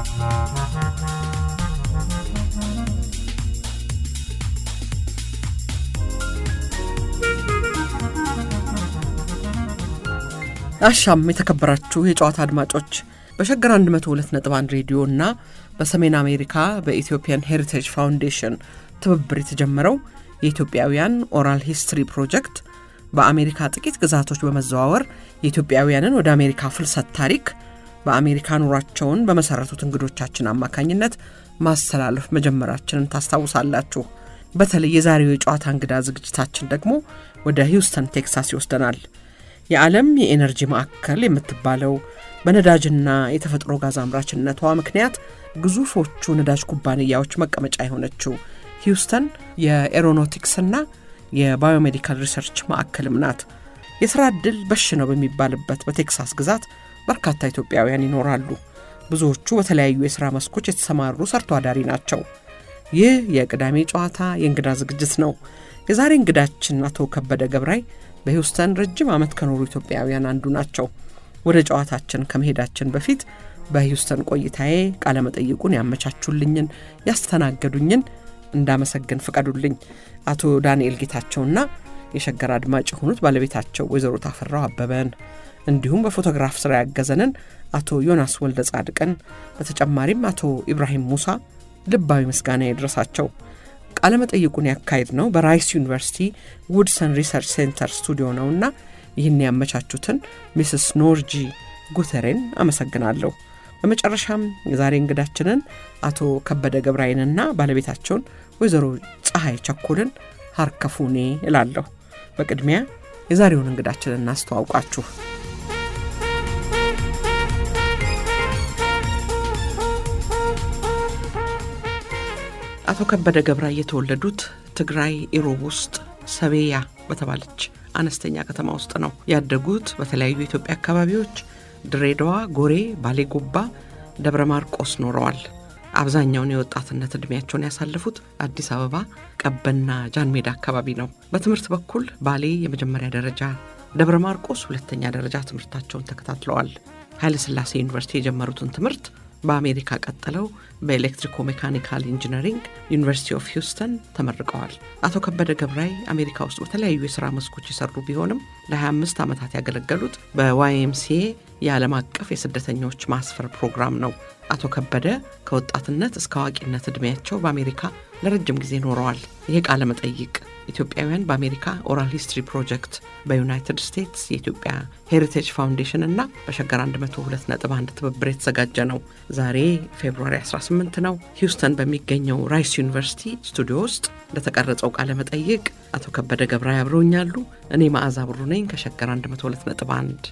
አሻም የተከበራችሁ የጨዋታ አድማጮች በሸገር 102.1 ሬዲዮ እና በሰሜን አሜሪካ በኢትዮጵያን ሄሪቴጅ ፋውንዴሽን ትብብር የተጀመረው የኢትዮጵያውያን ኦራል ሂስትሪ ፕሮጀክት በአሜሪካ ጥቂት ግዛቶች በመዘዋወር የኢትዮጵያውያንን ወደ አሜሪካ ፍልሰት ታሪክ በአሜሪካ ኑሯቸውን በመሰረቱት እንግዶቻችን አማካኝነት ማስተላለፍ መጀመራችንን ታስታውሳላችሁ። በተለይ የዛሬው የጨዋታ እንግዳ ዝግጅታችን ደግሞ ወደ ሂውስተን ቴክሳስ ይወስደናል። የዓለም የኤነርጂ ማዕከል የምትባለው በነዳጅና የተፈጥሮ ጋዝ አምራችነቷ ምክንያት ግዙፎቹ ነዳጅ ኩባንያዎች መቀመጫ የሆነችው ሂውስተን የኤሮኖቲክስና የባዮሜዲካል ሪሰርች ማዕከልም ናት። የሥራ ዕድል በሽ ነው በሚባልበት በቴክሳስ ግዛት በርካታ ኢትዮጵያውያን ይኖራሉ። ብዙዎቹ በተለያዩ የሥራ መስኮች የተሰማሩ ሰርቶ አዳሪ ናቸው። ይህ የቅዳሜ ጨዋታ የእንግዳ ዝግጅት ነው። የዛሬ እንግዳችን አቶ ከበደ ገብራይ በሂውስተን ረጅም ዓመት ከኖሩ ኢትዮጵያውያን አንዱ ናቸው። ወደ ጨዋታችን ከመሄዳችን በፊት በሂውስተን ቆይታዬ ቃለመጠይቁን ያመቻቹልኝን ያስተናገዱኝን እንዳመሰግን ፍቀዱልኝ። አቶ ዳንኤል ጌታቸውና የሸገር አድማጭ የሆኑት ባለቤታቸው ወይዘሮ ታፈራው አበበን እንዲሁም በፎቶግራፍ ስራ ያገዘንን አቶ ዮናስ ወልደ ጻድቅን በተጨማሪም አቶ ኢብራሂም ሙሳ ልባዊ ምስጋና ይድረሳቸው። ቃለመጠይቁን ያካሄድ ነው በራይስ ዩኒቨርሲቲ ውድሰን ሪሰርች ሴንተር ስቱዲዮ ነውና ይህን ያመቻቹትን ሚስስ ኖርጂ ጉተሬን አመሰግናለሁ። በመጨረሻም የዛሬ እንግዳችንን አቶ ከበደ ገብራይንና ባለቤታቸውን ወይዘሮ ፀሐይ ቸኮልን ሀርከፉኔ እላለሁ። በቅድሚያ የዛሬውን እንግዳችንን እናስተዋውቃችሁ። አቶ ከበደ ገብራይ የተወለዱት ትግራይ ኢሮብ ውስጥ ሰቤያ በተባለች አነስተኛ ከተማ ውስጥ ነው። ያደጉት በተለያዩ የኢትዮጵያ አካባቢዎች ድሬዳዋ፣ ጎሬ፣ ባሌ ጎባ፣ ደብረ ማርቆስ ኖረዋል። አብዛኛውን የወጣትነት ዕድሜያቸውን ያሳለፉት አዲስ አበባ ቀበና ጃን ሜዳ አካባቢ ነው። በትምህርት በኩል ባሌ የመጀመሪያ ደረጃ፣ ደብረ ማርቆስ ሁለተኛ ደረጃ ትምህርታቸውን ተከታትለዋል። ኃይለ ሥላሴ ዩኒቨርሲቲ የጀመሩትን ትምህርት በአሜሪካ ቀጥለው በኤሌክትሪኮ ሜካኒካል ኢንጂነሪንግ ዩኒቨርሲቲ ኦፍ ሂውስተን ተመርቀዋል። አቶ ከበደ ገብራይ አሜሪካ ውስጥ በተለያዩ የሥራ መስኮች የሰሩ ቢሆንም ለ25 ዓመታት ያገለገሉት በዋይኤምሲኤ የዓለም አቀፍ የስደተኞች ማስፈር ፕሮግራም ነው። አቶ ከበደ ከወጣትነት እስከ አዋቂነት ዕድሜያቸው በአሜሪካ ለረጅም ጊዜ ኖረዋል። ይሄ ቃለ መጠይቅ ኢትዮጵያውያን በአሜሪካ ኦራል ሂስትሪ ፕሮጀክት በዩናይትድ ስቴትስ የኢትዮጵያ ሄሪቴጅ ፋውንዴሽን እና በሸገር 102.1 ትብብር የተዘጋጀ ነው። ዛሬ ፌብሩዋሪ 18 ነው። ሂውስተን በሚገኘው ራይስ ዩኒቨርሲቲ ስቱዲዮ ውስጥ ለተቀረጸው ቃለ መጠይቅ አቶ ከበደ ገብራይ አብረውኛሉ። እኔ መዓዛ ብሩ ነኝ ከሸገር 102.1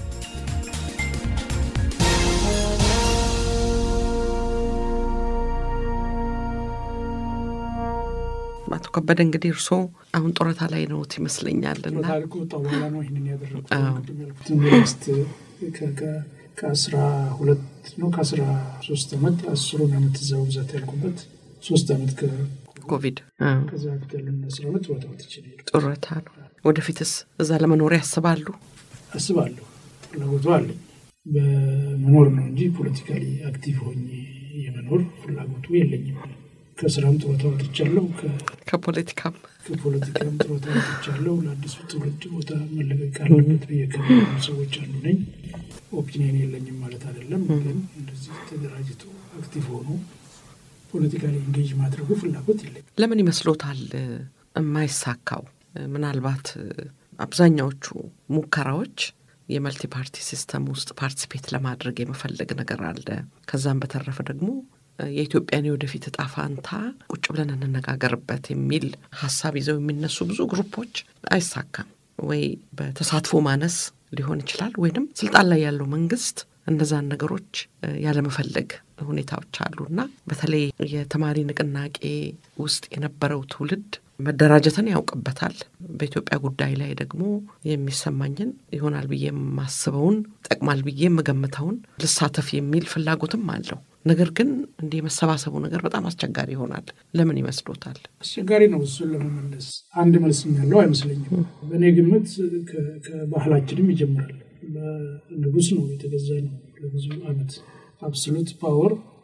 አቶ ከበደ እንግዲህ እርስዎ አሁን ጡረታ ላይ ነዎት ይመስለኛል እና ታሪኩ ወጣ በኋላ ነው ይህንን ያደረጉት። ቅድም ያልኩት ዩኒቨርስቲ ከአስራ ሁለት ነው ከአስራ ሶስት ዓመት አስሩን ዓመት እዛ ብዛት ያልኩበት ሶስት ዓመት ኮቪድ ከዛ በፊት ያለን አስራ ዓመት ጡረታ ወጥቼ ነው የሄድኩት። ጡረታ ነው። ወደፊትስ እዛ ለመኖር ያስባሉ? አስባለሁ። ፍላጎቱ አለኝ በመኖር ነው እንጂ ፖለቲካሊ አክቲቭ ሆኜ የመኖር ፍላጎቱ የለኝም። ከስራም ጡረታ ወጥቻለሁ። ከፖለቲካም ከፖለቲካም ጡረታ ወጥቻለሁ። ለአዲሱ ትውልድ ቦታ መለቀቅ አለበት ብዬ ከሚሉ ሰዎች አንዱ ነኝ። ኦፒኒየን የለኝም ማለት አይደለም፣ ግን እንደዚህ ተደራጅቶ አክቲቭ ሆኖ ፖለቲካሊ ኢንጌጅ ማድረጉ ፍላጎት የለኝም። ለምን ይመስሎታል የማይሳካው? ምናልባት አብዛኛዎቹ ሙከራዎች የመልቲ ፓርቲ ሲስተም ውስጥ ፓርቲሲፔት ለማድረግ የመፈለግ ነገር አለ። ከዛም በተረፈ ደግሞ የኢትዮጵያን የወደፊት እጣ ፋንታ ቁጭ ብለን እንነጋገርበት የሚል ሀሳብ ይዘው የሚነሱ ብዙ ግሩፖች አይሳካም። ወይ በተሳትፎ ማነስ ሊሆን ይችላል፣ ወይንም ስልጣን ላይ ያለው መንግስት እነዛን ነገሮች ያለመፈለግ ሁኔታዎች አሉ እና በተለይ የተማሪ ንቅናቄ ውስጥ የነበረው ትውልድ መደራጀትን ያውቅበታል። በኢትዮጵያ ጉዳይ ላይ ደግሞ የሚሰማኝን ይሆናል ብዬ የማስበውን ጠቅማል ብዬ የምገምተውን ልሳተፍ የሚል ፍላጎትም አለው። ነገር ግን እንዲህ የመሰባሰቡ ነገር በጣም አስቸጋሪ ይሆናል። ለምን ይመስሎታል? አስቸጋሪ ነው። እሱን ለመመለስ አንድ መልስ ያለው አይመስለኝም። በእኔ ግምት ከባህላችንም ይጀምራል። ንጉስ ነው የተገዛ ነው ለብዙ ዓመት አብሶሉት ፓወር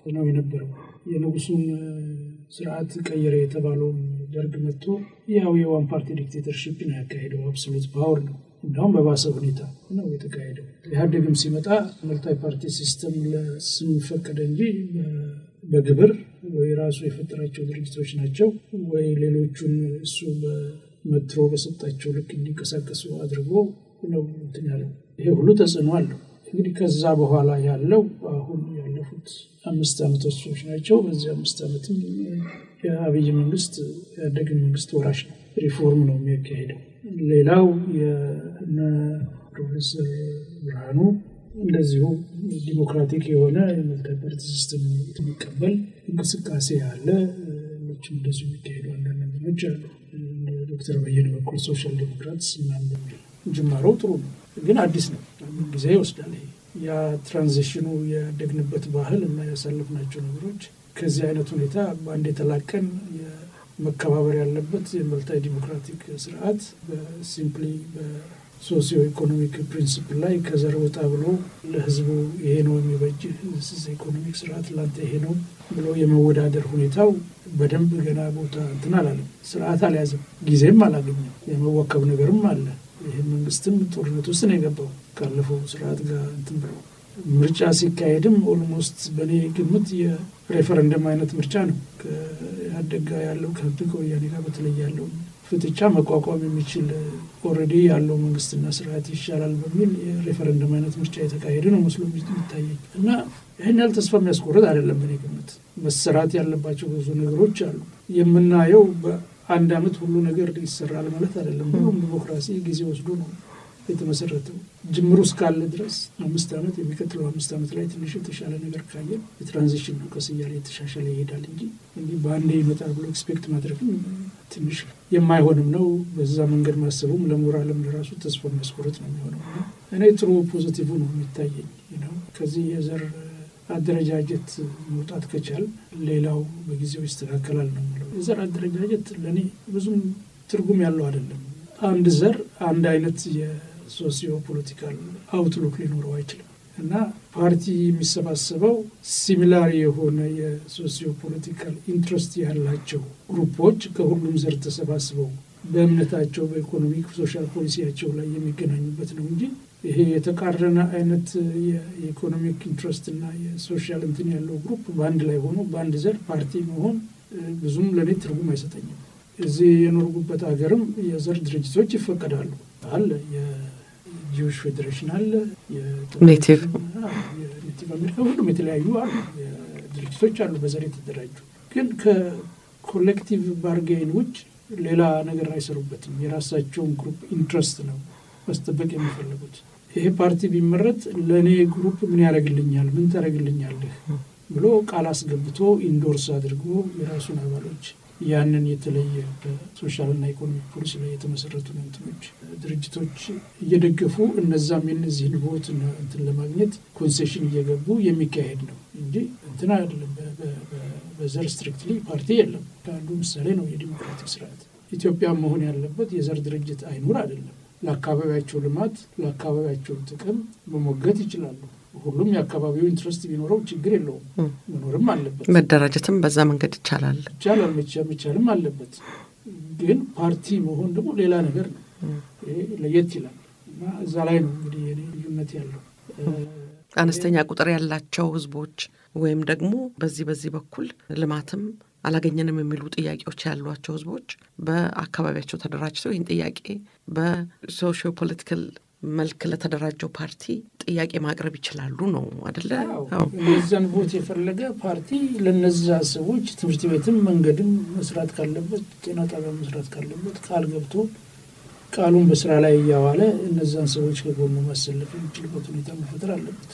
ነው የነበረው። የንጉሱን ስርዓት ቀየረ የተባለውም ደርግ መጥቶ ያው የዋን ፓርቲ ዲክቴተርሺፕ ነው ያካሄደው። አብሶሉት ፓወር ነው። እንዲሁም በባሰ ሁኔታ ነው የተካሄደው። ኢህአዴግም ሲመጣ መልታይ ፓርቲ ሲስተም ለስም ፈቀደ እንጂ በግብር ወይ ራሱ የፈጠራቸው ድርጅቶች ናቸው ወይ ሌሎቹን እሱ በመትሮ በሰጣቸው ልክ እንዲንቀሳቀሱ አድርጎ ነው እንትን ያለው። ይሄ ሁሉ ተጽዕኖ አለው። እንግዲህ ከዛ በኋላ ያለው አሁን ያለፉት አምስት ዓመቶች ናቸው። በዚህ አምስት ዓመትም የአብይ መንግስት ያደግን መንግስት ወራሽ ነው። ሪፎርም ነው የሚያካሄደው። ሌላው የነ ፕሮፌሰር ብርሃኑ እንደዚሁ ዲሞክራቲክ የሆነ የመልታይ ፓርቲ ሲስተም የሚቀበል እንቅስቃሴ አለ። ሌሎችም እንደዚሁ የሚካሄዱ አንዳንድ ነገሮች አሉ። ዶክተር በየነ በኩል ሶሻል ዴሞክራትስ ምናምን በሚል ጅማሮው ጥሩ ነው፣ ግን አዲስ ነው። ጊዜ ይወስዳል። ያ ትራንዚሽኑ ያደግንበት ባህል እና ያሳለፍናቸው ነገሮች ከዚህ አይነት ሁኔታ በአንድ የተላቀን መከባበር ያለበት የመልታይ ዲሞክራቲክ ስርዓት በሲምፕሊ በሶሲዮ ኢኮኖሚክ ፕሪንሲፕል ላይ ከዘር ወጣ ብሎ ለህዝቡ ይሄ ነው የሚበጅ ኢኮኖሚክ ስርዓት ላንተ ይሄ ነው ብሎ የመወዳደር ሁኔታው በደንብ ገና ቦታ እንትን አላለም። ስርዓት አልያዘም፣ ጊዜም አላገኘም። የመወከብ ነገርም አለ። ይህ መንግስትም ጦርነት ውስጥ ነው የገባው ካለፈው ስርዓት ጋር እንትን ብሎ ምርጫ ሲካሄድም ኦልሞስት በእኔ ግምት የሬፈረንደም አይነት ምርጫ ነው። ከኢህአዴግ ጋር ያለው ከህግ ወያኔ ጋር በተለይ ያለው ፍጥጫ መቋቋም የሚችል ኦልሬዲ ያለው መንግስትና ስርዓት ይሻላል በሚል የሬፈረንደም አይነት ምርጫ የተካሄደ ነው መስሎ የሚታየኝ እና ይህን ያህል ተስፋ የሚያስቆርጥ አይደለም። በእኔ ግምት መሰራት ያለባቸው ብዙ ነገሮች አሉ። የምናየው በአንድ አመት ሁሉ ነገር ይሰራል ማለት አይደለም። ሁሉም ዲሞክራሲ ጊዜ ወስዶ ነው የተመሰረተው ጅምሩ እስካለ ድረስ አምስት ዓመት የሚቀጥለው አምስት ዓመት ላይ ትንሽ የተሻለ ነገር ካየን የትራንዚሽን ነው። ቀስ እያለ የተሻሻለ ይሄዳል እንጂ እንዲህ በአንዴ ይመጣል ብሎ ኤክስፔክት ማድረግም ትንሽ የማይሆንም ነው። በዛ መንገድ ማሰቡም ለሞራልም ለራሱ ተስፋ የሚያስቆርጥ ነው የሚሆነው። እኔ ጥሩ ፖዚቲቭ ነው የሚታየኝ ነው። ከዚህ የዘር አደረጃጀት መውጣት ከቻል ሌላው በጊዜው ይስተካከላል ነው የምለው። የዘር አደረጃጀት ለእኔ ብዙም ትርጉም ያለው አይደለም። አንድ ዘር አንድ አይነት የሶሲዮ ፖለቲካል አውትሉክ ሊኖረው አይችልም እና ፓርቲ የሚሰባሰበው ሲሚላር የሆነ የሶሲዮ ፖለቲካል ኢንትረስት ያላቸው ግሩፖች ከሁሉም ዘር ተሰባስበው በእምነታቸው፣ በኢኮኖሚክ ሶሻል ፖሊሲያቸው ላይ የሚገናኙበት ነው እንጂ ይሄ የተቃረነ አይነት የኢኮኖሚክ ኢንትረስት እና የሶሻል እንትን ያለው ግሩፕ በአንድ ላይ ሆኖ በአንድ ዘር ፓርቲ መሆን ብዙም ለእኔ ትርጉም አይሰጠኝም። እዚህ የኖርጉበት ሀገርም የዘር ድርጅቶች ይፈቀዳሉ አለ የጂዎች ፌዴሬሽን አለ ኔቲቭ ኔቲቭ አሜሪካ ሁሉም የተለያዩ አሉ ድርጅቶች አሉ በዘር የተደራጁ ግን ከኮሌክቲቭ ባርጌን ውጭ ሌላ ነገር አይሰሩበትም የራሳቸውን ግሩፕ ኢንትረስት ነው ማስጠበቅ የሚፈልጉት ይሄ ፓርቲ ቢመረጥ ለእኔ ግሩፕ ምን ያደርግልኛል ምን ታደርግልኛለህ ብሎ ቃል አስገብቶ ኢንዶርስ አድርጎ የራሱን አባሎች ያንን የተለየ በሶሻልና ኢኮኖሚክ ፖሊሲ ላይ የተመሰረቱ እንትኖች ድርጅቶች እየደገፉ እነዛም የነዚህን ቦት እንትን ለማግኘት ኮንሴሽን እየገቡ የሚካሄድ ነው እንጂ እንትን አይደለም። በዘር ስትሪክትሊ ፓርቲ የለም። ከአንዱ ምሳሌ ነው የዲሞክራቲክ ስርዓት። ኢትዮጵያ መሆን ያለበት የዘር ድርጅት አይኑር አይደለም። ለአካባቢያቸው ልማት፣ ለአካባቢያቸው ጥቅም መሞገት ይችላሉ። ሁሉም የአካባቢው ኢንትረስት ቢኖረው ችግር የለውም። መኖርም አለበት። መደራጀትም በዛ መንገድ ይቻላል ይቻላል መቻልም አለበት። ግን ፓርቲ መሆን ደግሞ ሌላ ነገር ነው። ለየት ይላል እና እዛ ላይ ነው እንግዲህ የኔ ልዩነት ያለው። አነስተኛ ቁጥር ያላቸው ህዝቦች ወይም ደግሞ በዚህ በዚህ በኩል ልማትም አላገኘንም የሚሉ ጥያቄዎች ያሏቸው ህዝቦች በአካባቢያቸው ተደራጅተው ይህን ጥያቄ በሶሽዮ ፖለቲካል መልክ ለተደራጀው ፓርቲ ጥያቄ ማቅረብ ይችላሉ ነው አደለ? እነዚያን ቦት የፈለገ ፓርቲ ለነዛ ሰዎች ትምህርት ቤትም መንገድም መስራት ካለበት ጤና ጣቢያ መስራት ካለበት ቃል ገብቶ ቃሉን በስራ ላይ እያዋለ እነዛን ሰዎች ከጎኑ ማሰለፍ የሚችልበት ሁኔታ መፈጠር አለበት።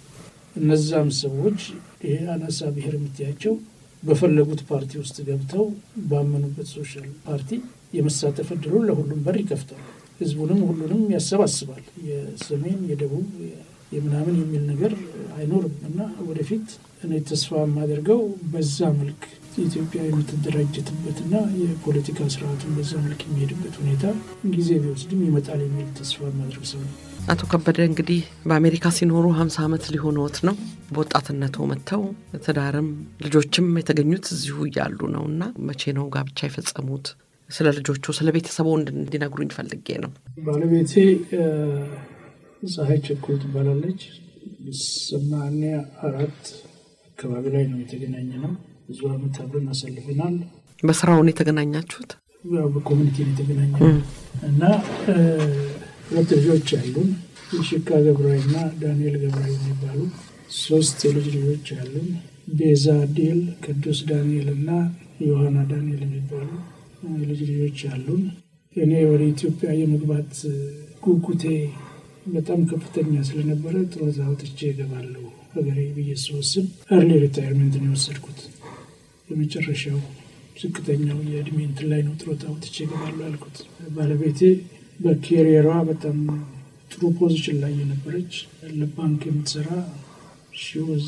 እነዛም ሰዎች ይሄ አናሳ ብሔር የምትያቸው በፈለጉት ፓርቲ ውስጥ ገብተው ባመኑበት ሶሻል ፓርቲ የመሳተፍ እድሉን ለሁሉም በር ይከፍታል። ህዝቡንም ሁሉንም ያሰባስባል። የሰሜን የደቡብ የምናምን የሚል ነገር አይኖርም እና ወደፊት እኔ ተስፋ የማደርገው በዛ መልክ ኢትዮጵያ የምትደራጀትበትና የፖለቲካ ስርዓቱን በዛ መልክ የሚሄድበት ሁኔታ ጊዜ ቢወስድም ይመጣል የሚል ተስፋ የማደርግ ሰው ነው። አቶ ከበደ እንግዲህ በአሜሪካ ሲኖሩ ሀምሳ ዓመት ሊሆነዎት ነው። በወጣትነቶ መጥተው ትዳርም ልጆችም የተገኙት እዚሁ እያሉ ነው እና መቼ ነው ጋብቻ የፈጸሙት? ስለ ልጆቹ ስለ ቤተሰቡ እንዲነግሩኝ ፈልጌ ነው። ባለቤቴ ፀሐይ ቸኮል ትባላለች። ሰማንያ አራት አካባቢ ላይ ነው የተገናኘ ነው። ብዙ ዓመት አብረን አሳልፈናል። በስራውን የተገናኛችሁት? ያው በኮሚኒቲ ነው የተገናኘ ነው እና ሁለት ልጆች አሉን። የሽካ ገብራዊና ዳንኤል ገብራዊ የሚባሉ ሶስት የልጅ ልጆች አሉን። ቤዛ ዴል፣ ቅዱስ ዳንኤል እና ዮሐና ዳንኤል የሚባሉ የልጅ ልጆች አሉን። እኔ ወደ ኢትዮጵያ የመግባት ጉጉቴ በጣም ከፍተኛ ስለነበረ ጡረታ ወጥቼ እገባለሁ ሀገሬ ብዬ ስወስን እርሊ ሪታይርመንት ነው የወሰድኩት። የመጨረሻው ዝቅተኛው የእድሜ እንትን ላይ ነው ጡረታ ወጥቼ እገባለሁ ያልኩት። ባለቤቴ በኬሪየሯ በጣም ጥሩ ፖዚሽን ላይ የነበረች ለባንክ የምትሰራ ሺወዝ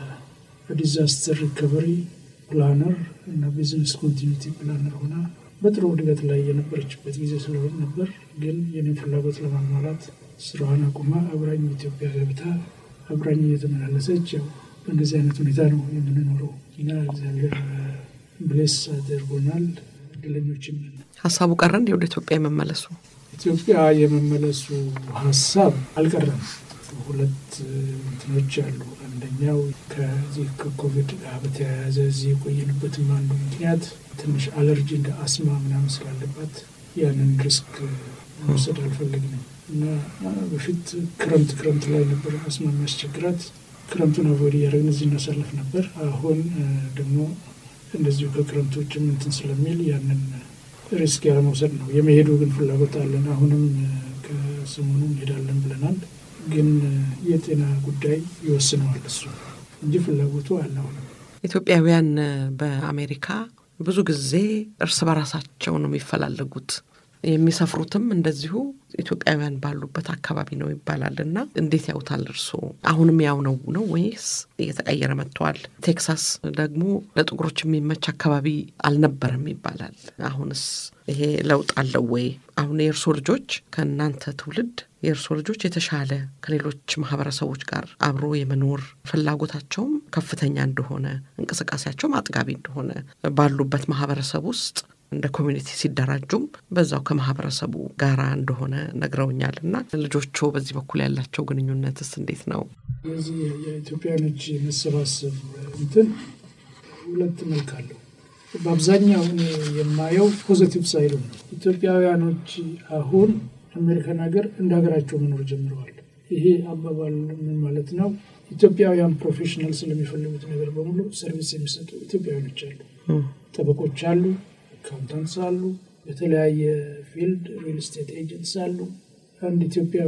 በዲዛስተር ሪከቨሪ ፕላነር እና ቢዝነስ ኮንቲኒቲ ፕላነር ሆና በጥሩ እድገት ላይ የነበረችበት ጊዜ ስለሆነ ነበር። ግን የኔ ፍላጎት ለማሟላት ስራዋን አቁማ አብራኝ ኢትዮጵያ ገብታ አብራኝ እየተመላለሰች ያው በእንደዚህ አይነት ሁኔታ ነው የምንኖረው እና እግዚአብሔር ብሌስ አድርጎናል። እድለኞችም ነን። ሀሳቡ ቀረ እንዲ ወደ ኢትዮጵያ የመመለሱ ኢትዮጵያ የመመለሱ ሀሳብ አልቀረም። ሁለት እንትኖች አሉ። አንደኛው ከዚህ ከኮቪድ ጋር በተያያዘ እዚህ የቆየንበትም አንዱ ምክንያት ትንሽ አለርጂ እንደ አስማ ምናምን ስላለባት ያንን ሪስክ መውሰድ አልፈለግንም እና በፊት ክረምት ክረምት ላይ ነበር አስማ የሚያስቸግራት። ክረምቱን አቮይድ እያደረግን እዚህ እናሳልፍ ነበር። አሁን ደግሞ እንደዚሁ ከክረምቶችም እንትን ስለሚል ያንን ሪስክ ያለመውሰድ ነው። የመሄዱ ግን ፍላጎት አለን። አሁንም ከሰሞኑ እንሄዳለን ብለናል። ግን የጤና ጉዳይ ይወስነዋል እሱ እንጂ ፍላጎቱ አለ። አሁንም ኢትዮጵያውያን በአሜሪካ ብዙ ጊዜ እርስ በራሳቸው ነው የሚፈላለጉት። የሚሰፍሩትም እንደዚሁ ኢትዮጵያውያን ባሉበት አካባቢ ነው ይባላል እና እንዴት ያውታል እርስዎ? አሁንም ያው ነው ነው ወይስ እየተቀየረ መጥተዋል? ቴክሳስ ደግሞ ለጥቁሮች የሚመች አካባቢ አልነበረም ይባላል። አሁንስ ይሄ ለውጥ አለው ወይ? አሁን የእርስዎ ልጆች ከእናንተ ትውልድ የእርስዎ ልጆች የተሻለ ከሌሎች ማህበረሰቦች ጋር አብሮ የመኖር ፍላጎታቸውም ከፍተኛ እንደሆነ እንቅስቃሴያቸውም አጥጋቢ እንደሆነ ባሉበት ማህበረሰብ ውስጥ እንደ ኮሚኒቲ ሲደራጁም በዛው ከማህበረሰቡ ጋራ እንደሆነ ነግረውኛል። እና ልጆቹ በዚህ በኩል ያላቸው ግንኙነትስ እንዴት ነው? የዚህ የኢትዮጵያኖች መሰባሰብ እንትን ሁለት መልክ አለው። በአብዛኛው እኔ የማየው ፖዘቲቭ ሳይሉ ነው። ኢትዮጵያውያኖች አሁን አሜሪካን ሀገር እንደ ሀገራቸው መኖር ጀምረዋል። ይሄ አባባል ምን ማለት ነው? ኢትዮጵያውያን ፕሮፌሽናል ስለሚፈልጉት ነገር በሙሉ ሰርቪስ የሚሰጡ ኢትዮጵያውያኖች አሉ። ጠበቆች አሉ፣ አካውንታንትስ አሉ፣ በተለያየ ፊልድ ሪል ስቴት ኤጀንትስ አሉ። አንድ ኢትዮጵያዊ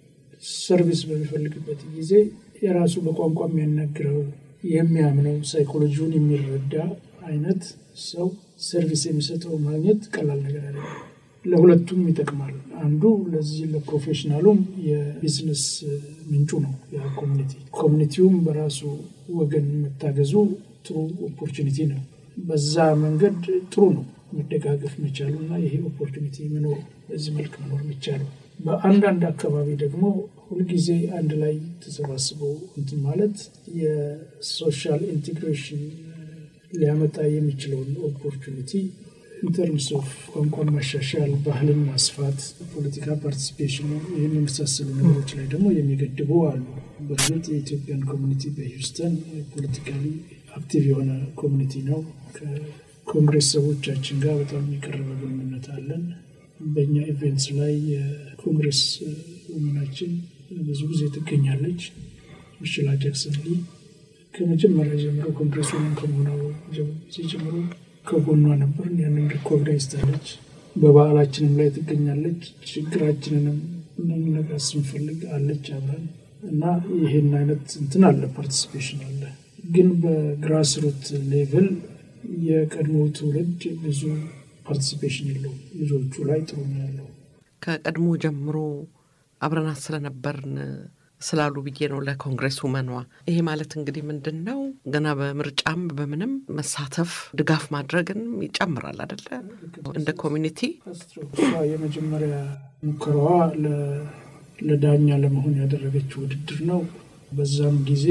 ሰርቪስ በሚፈልግበት ጊዜ የራሱ በቋንቋ የሚያናግረው የሚያምነው ሳይኮሎጂውን የሚረዳ አይነት ሰው ሰርቪስ የሚሰጠው ማግኘት ቀላል ነገር አለ። ለሁለቱም ይጠቅማል። አንዱ ለዚህ ለፕሮፌሽናሉም የቢዝነስ ምንጩ ነው ያ ኮሚኒቲ። ኮሚኒቲውም በራሱ ወገን መታገዙ ጥሩ ኦፖርቹኒቲ ነው። በዛ መንገድ ጥሩ ነው መደጋገፍ መቻሉ እና ይሄ ኦፖርቹኒቲ መኖሩ በዚህ መልክ መኖር መቻሉ። በአንዳንድ አካባቢ ደግሞ ሁልጊዜ አንድ ላይ ተሰባስበው እንትን ማለት የሶሻል ኢንቴግሬሽን ሊያመጣ የሚችለውን ኦፖርቹኒቲ ኢንተርምስ ኦፍ ቋንቋን ማሻሻል፣ ባህልን ማስፋት፣ ፖለቲካ ፓርቲሲፔሽኑ ይህን የመሳሰሉ ነገሮች ላይ ደግሞ የሚገድቡ አሉ። በእርግጥ የኢትዮጵያን ኮሚኒቲ በሂውስተን ፖለቲካሊ አክቲቭ የሆነ ኮሚኒቲ ነው። ከኮንግሬስ ሰዎቻችን ጋር በጣም የቀረበ ግንኙነት አለን። በእኛ ኢቨንትስ ላይ የኮንግሬስ ውመናችን ብዙ ጊዜ ትገኛለች። ምሽላ ጃክሰን ሊ ከመጀመሪያ ጀምሮ ኮንግሬስ ውመን ከመሆኗ ጊዜ ጀምሮ ከጎኗ ነበር። ያንን ሪኮግናይዝ ታለች። በበዓላችንም ላይ ትገኛለች። ችግራችንንም ነገር ስንፈልግ አለች አብረን እና ይህን አይነት እንትን አለ፣ ፓርቲሲፔሽን አለ። ግን በግራስሩት ሌቭል የቀድሞ ትውልድ ብዙ ፓርቲሲፔሽን የለውም። ልጆቹ ላይ ጥሩ ነው ያለው። ከቀድሞ ጀምሮ አብረናት ስለነበርን ስላሉ ብዬ ነው ለኮንግሬስ ውመኗ። ይሄ ማለት እንግዲህ ምንድን ነው ገና በምርጫም በምንም መሳተፍ ድጋፍ ማድረግን ይጨምራል አደለ? እንደ ኮሚኒቲ እሷ የመጀመሪያ ሙከራዋ ለዳኛ ለመሆን ያደረገችው ውድድር ነው። በዛም ጊዜ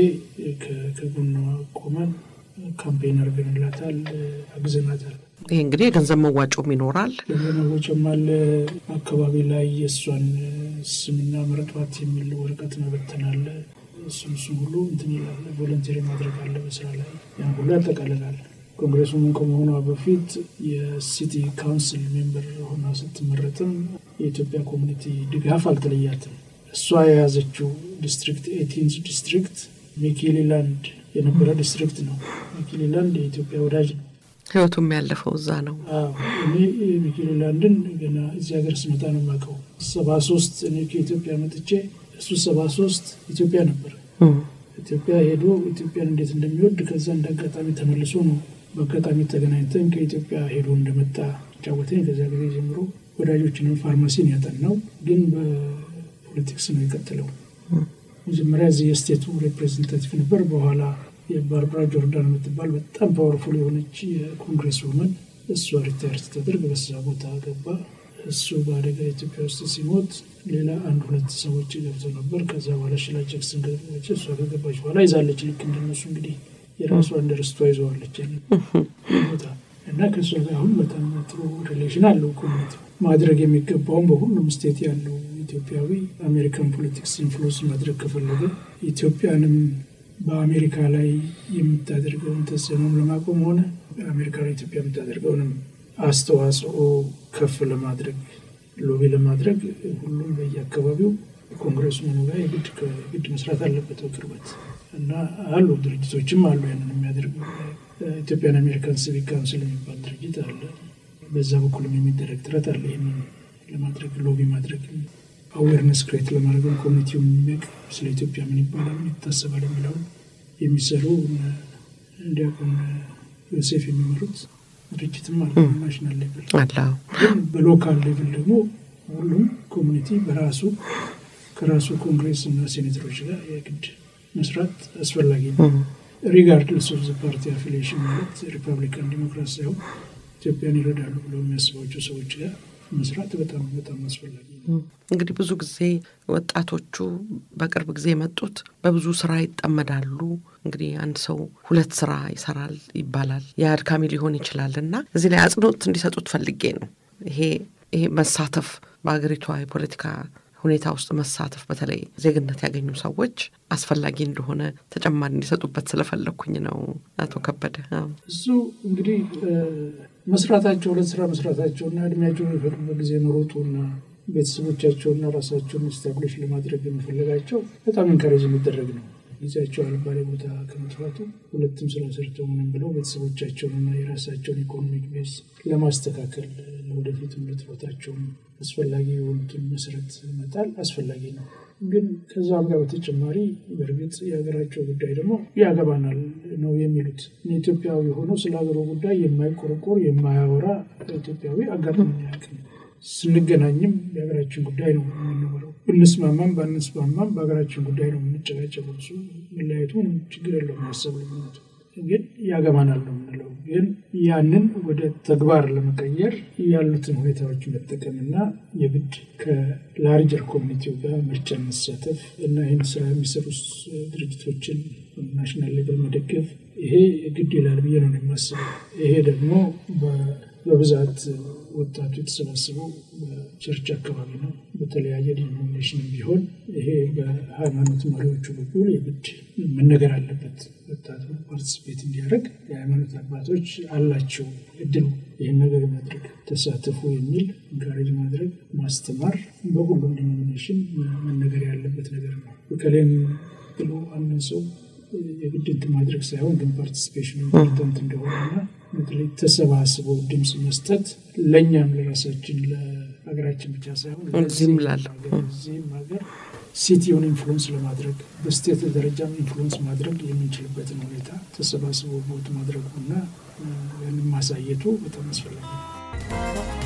ከጎኗ ቆመን ካምፔን አድርገንላታል፣ አግዘናታል። ይህ እንግዲህ የገንዘብ መዋጮም ይኖራል። ገንዘብ መዋጮም አለ። አካባቢ ላይ የእሷን ስምና ምረጧት የሚል ወረቀት መበተን አለ። እሱም እሱም ሁሉ እንትን ይላል። ቮለንቴሪ ማድረግ አለ በስራ ላይ ያን ሁሉ ያጠቃልላል። ኮንግሬሱ ምን ከመሆኗ በፊት የሲቲ ካውንስል ሜምበር ሆና ስትመረጥም የኢትዮጵያ ኮሚኒቲ ድጋፍ አልተለያትም። እሷ የያዘችው ዲስትሪክት ኤቲንዝ ዲስትሪክት ሚኪሊላንድ የነበረ ዲስትሪክት ነው። ሚኪሊላንድ የኢትዮጵያ ወዳጅ ነው። ህይወቱም ያለፈው እዛ ነው። እኔ ሚኪሊላንድን ገና እዚህ ሀገር ስመጣ ነው የማውቀው። ሰባ ሶስት እኔ ከኢትዮጵያ መጥቼ እሱ ሰባ ሶስት ኢትዮጵያ ነበር። ኢትዮጵያ ሄዶ ኢትዮጵያን እንዴት እንደሚወድ ከዛ እንደ አጋጣሚ ተመልሶ ነው በአጋጣሚ ተገናኝተን ከኢትዮጵያ ሄዶ እንደመጣ ጫወተኝ። ከዚያ ጊዜ ጀምሮ ወዳጆችንም ፋርማሲን ያጠናው ግን በፖለቲክስ ነው የቀጥለው። መጀመሪያ እዚህ የስቴቱ ሬፕሬዘንታቲቭ ነበር። በኋላ የባርባራ ጆርዳን የምትባል በጣም ፓወርፉል የሆነች የኮንግረስ ውመን እሷ ሪታየር ስትደርግ በዛ ቦታ ገባ። እሱ በአደጋ ኢትዮጵያ ውስጥ ሲሞት ሌላ አንድ ሁለት ሰዎች ገብተው ነበር። ከዛ በኋላ ሽላ ጃክሰን ገባች። እሷ ከገባች በኋላ ይዛለች። ልክ እንደነሱ እንግዲህ የራሷ እንደርስቷ ይዘዋለች ቦታ እና ከእሷ ጋር አሁን በጣም ጥሩ ሪሌሽን አለው። ኮሚኒቲ ማድረግ የሚገባውን በሁሉም ስቴት ያለው ኢትዮጵያዊ አሜሪካን ፖለቲክስ ኢንፍሉንስ ማድረግ ከፈለገ ኢትዮጵያንም በአሜሪካ ላይ የምታደርገውን ተጽዕኖም ለማቆም ሆነ አሜሪካ ላይ ኢትዮጵያ የምታደርገውንም አስተዋጽኦ ከፍ ለማድረግ ሎቢ ለማድረግ ሁሉም በየአካባቢው ኮንግረሱ መኑ ጋር የግድ ከግድ መስራት አለበት በቅርበት እና አሉ ድርጅቶችም አሉ ያንን የሚያደርጉ ኢትዮጵያን አሜሪካን ሲቪክ ካውንስል የሚባል ድርጅት አለ። በዛ በኩልም የሚደረግ ጥረት አለ። ይህንን ለማድረግ ሎቢ ማድረግ አዌርነስ ክሬት ለማድረግ ኮሚኒቲው የሚያውቅ ስለ ኢትዮጵያ ምን ይባላል ምን ይታሰባል የሚለውን የሚሰሩ እንዲያውቁን ዮሴፍ የሚመሩት ድርጅትም አለ። ናሽናል ሌቭል ግን በሎካል ሌቭል ደግሞ ሁሉም ኮሚኒቲ በራሱ ከራሱ ኮንግሬስ እና ሴኔተሮች ጋር የግድ መስራት አስፈላጊ ነው። ሪጋርድለስ ኦፍ ዘ ፓርቲ አፊሊዬሽን ማለት ሪፐብሊካን ዲሞክራት ሳይሆን ኢትዮጵያን ይረዳሉ ብለው የሚያስባቸው ሰዎች ጋር መስራት በጣም በጣም አስፈላጊ ነው። እንግዲህ ብዙ ጊዜ ወጣቶቹ በቅርብ ጊዜ የመጡት በብዙ ስራ ይጠመዳሉ። እንግዲህ አንድ ሰው ሁለት ስራ ይሰራል ይባላል። የአድካሚ ሊሆን ይችላል እና እዚህ ላይ አጽንኦት እንዲሰጡት ፈልጌ ነው። ይሄ ይሄ መሳተፍ በሀገሪቷ የፖለቲካ ሁኔታ ውስጥ መሳተፍ በተለይ ዜግነት ያገኙ ሰዎች አስፈላጊ እንደሆነ ተጨማሪ እንዲሰጡበት ስለፈለግኩኝ ነው። አቶ ከበደ እሱ እንግዲህ መስራታቸው ሁለት ስራ መስራታቸውና እድሜያቸውን የሚፈቅዱበት ጊዜ መሮጡና ቤተሰቦቻቸውና ራሳቸውን ስታብሊሽ ለማድረግ የመፈለጋቸው በጣም ኢንካሬጅ የሚደረግ ነው። ጊዜያቸው አልባሌ ቦታ ከመጥፋቱ ሁለትም ስራ ሰርተው ምንም ብለው ቤተሰቦቻቸውንና የራሳቸውን ኢኮኖሚክ ቤዝ ለማስተካከል ለወደፊትም ለጥሮታቸውም አስፈላጊ የሆኑትን መሰረት መጣል አስፈላጊ ነው። ግን ከዛም ጋር በተጨማሪ በእርግጥ የሀገራቸው ጉዳይ ደግሞ ያገባናል ነው የሚሉት። ኢትዮጵያዊ ሆኖ ስለ ሀገሩ ጉዳይ የማይቆረቆር የማያወራ ኢትዮጵያዊ አጋጥሞኝ አያውቅም። ስንገናኝም የሀገራችን ጉዳይ ነው የምንኖረው። ብንስማማም ባንስማማም በሀገራችን ጉዳይ ነው የምንጨቃጨቀው። እሱ መለያየቱ ምንም ችግር የለውም። ማሰብ ልዩነቱ ግን ያገባናል ነው የምንለው። ግን ያንን ወደ ተግባር ለመቀየር ያሉትን ሁኔታዎች መጠቀምና የግድ ከላርጀር ኮሚኒቲው ጋር ምርጫ መሳተፍ እና ይህን ስራ የሚሰሩ ድርጅቶችን ናሽናል ሌቨል መደገፍ ይሄ ግድ ይላል ብዬ ነው የማስበው። ይሄ ደግሞ በብዛት ወጣቱ የተሰባሰበው በቸርች አካባቢ ነው። በተለያየ ዲኖሚኔሽን ቢሆን ይሄ በሃይማኖት መሪዎቹ በኩል የግድ መነገር አለበት። ወጣቱ ፓርቲስፔት እንዲያደርግ የሃይማኖት አባቶች አላቸው እድሉ ይህን ነገር ማድረግ ተሳተፉ የሚል ኢንካሬጅ ማድረግ ማስተማር በሁሉም ዲኖሚኔሽን መነገር ያለበት ነገር ነው። በከሌም ብሎ አንድን ሰው የግድ እንትን ማድረግ ሳይሆን ግን ፓርቲሲፔሽን ኢምፖርታንት እንደሆነና በተለይ ተሰባስበው ድምፅ መስጠት ለእኛም ለራሳችን ለሀገራችን ብቻ ሳይሆን እዚህም ላለው እዚህም ሀገር ሲቲውን ኢንፍሉንስ ለማድረግ በስቴት ደረጃም ኢንፍሉንስ ማድረግ የምንችልበትን ሁኔታ ተሰባስበው ቦት ማድረጉና ያንን ማሳየቱ በጣም አስፈላጊ ነው።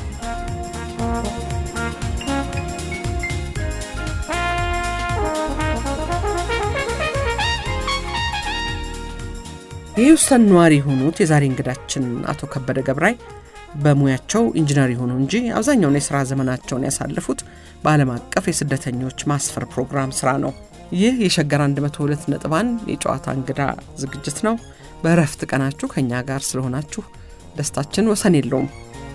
የሂውስተን ነዋሪ የሆኑት የዛሬ እንግዳችን አቶ ከበደ ገብራይ በሙያቸው ኢንጂነር የሆኑ እንጂ አብዛኛውን የሥራ ዘመናቸውን ያሳለፉት በዓለም አቀፍ የስደተኞች ማስፈር ፕሮግራም ሥራ ነው። ይህ የሸገር 102 ነጥብ አንድ የጨዋታ እንግዳ ዝግጅት ነው። በእረፍት ቀናችሁ ከእኛ ጋር ስለሆናችሁ ደስታችን ወሰን የለውም።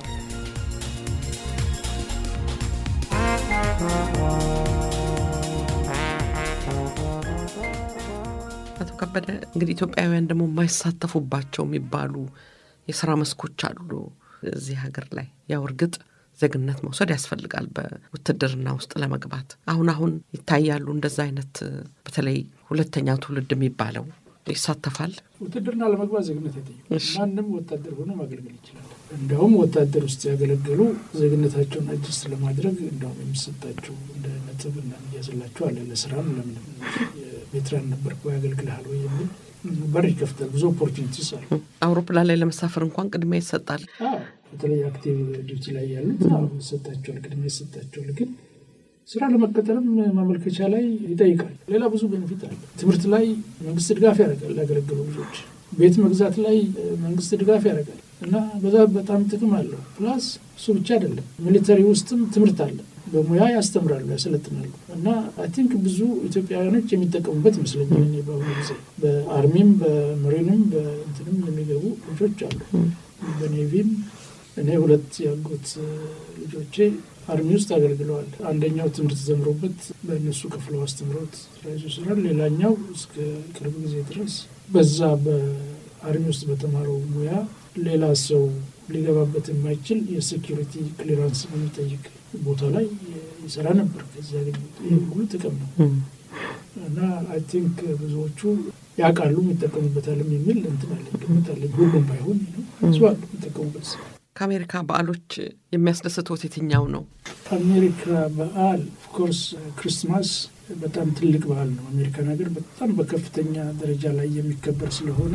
አቶ ከበደ እንግዲህ ኢትዮጵያውያን ደግሞ የማይሳተፉባቸው የሚባሉ የስራ መስኮች አሉ እዚህ ሀገር ላይ ያው እርግጥ ዜግነት መውሰድ ያስፈልጋል በውትድርና ውስጥ ለመግባት አሁን አሁን ይታያሉ እንደዛ አይነት በተለይ ሁለተኛ ትውልድ የሚባለው ይሳተፋል ውትድርና ለመግባት ዜግነት አይጠይቁም ማንም ወታደር ሆኖ ማገልገል ይችላል እንዲያውም ወታደር ውስጥ ያገለገሉ ዜግነታቸውን አጅስት ለማድረግ እንዲያውም የሚሰጣቸው እንደ ነጥብ እና የሚያዝላቸው አለ ለስራም ለምንም ቬትራን ነበር ያገልግልሃል ወይ የሚል በር ይከፍታል ብዙ ኦፖርቹኒቲስ አሉ አውሮፕላን ላይ ለመሳፈር እንኳን ቅድሚያ ይሰጣል በተለይ አክቲቭ ዲዩቲ ላይ ያሉት ይሰጣቸዋል ቅድሚያ ይሰጣቸዋል ግን ስራ ለመቀጠልም ማመልከቻ ላይ ይጠይቃል ሌላ ብዙ ቤኔፊት አለ ትምህርት ላይ መንግስት ድጋፍ ያደርጋል ያገለገሉ ልጆች ቤት መግዛት ላይ መንግስት ድጋፍ ያደርጋል እና በዛ በጣም ጥቅም አለው ፕላስ እሱ ብቻ አይደለም ሚሊተሪ ውስጥም ትምህርት አለ በሙያ ያስተምራሉ ያሰለጥናሉ እና አይ ቲንክ ብዙ ኢትዮጵያውያኖች የሚጠቀሙበት ይመስለኛል እኔ በአሁኑ ጊዜ በአርሚም በመሪንም በእንትንም የሚገቡ ልጆች አሉ በኔቪም እኔ ሁለት ያጎት ልጆቼ አርሚ ውስጥ አገልግለዋል አንደኛው ትምህርት ተምሮበት በእነሱ ከፍለው አስተምረውት ስራ ይዞ ስራል ሌላኛው እስከ ቅርብ ጊዜ ድረስ በዛ በአርሚ ውስጥ በተማረው ሙያ ሌላ ሰው ሊገባበት የማይችል የሴኪሪቲ ክሊራንስ በሚጠይቅ ቦታ ላይ ይሰራ ነበር ከዚ ይህ ሁሉ ጥቅም ነው እና አይ ቲንክ ብዙዎቹ ያውቃሉ ይጠቀሙበታልም የሚል እንትን አለኝ ግምት አለኝ ሁሉም ባይሆን ብዙ አሉ የሚጠቀሙበት ከአሜሪካ በዓሎች የሚያስደስትዎት የትኛው ነው አሜሪካ በዓል ኦፍኮርስ ክርስትማስ በጣም ትልቅ በዓል ነው አሜሪካን ሀገር በጣም በከፍተኛ ደረጃ ላይ የሚከበር ስለሆነ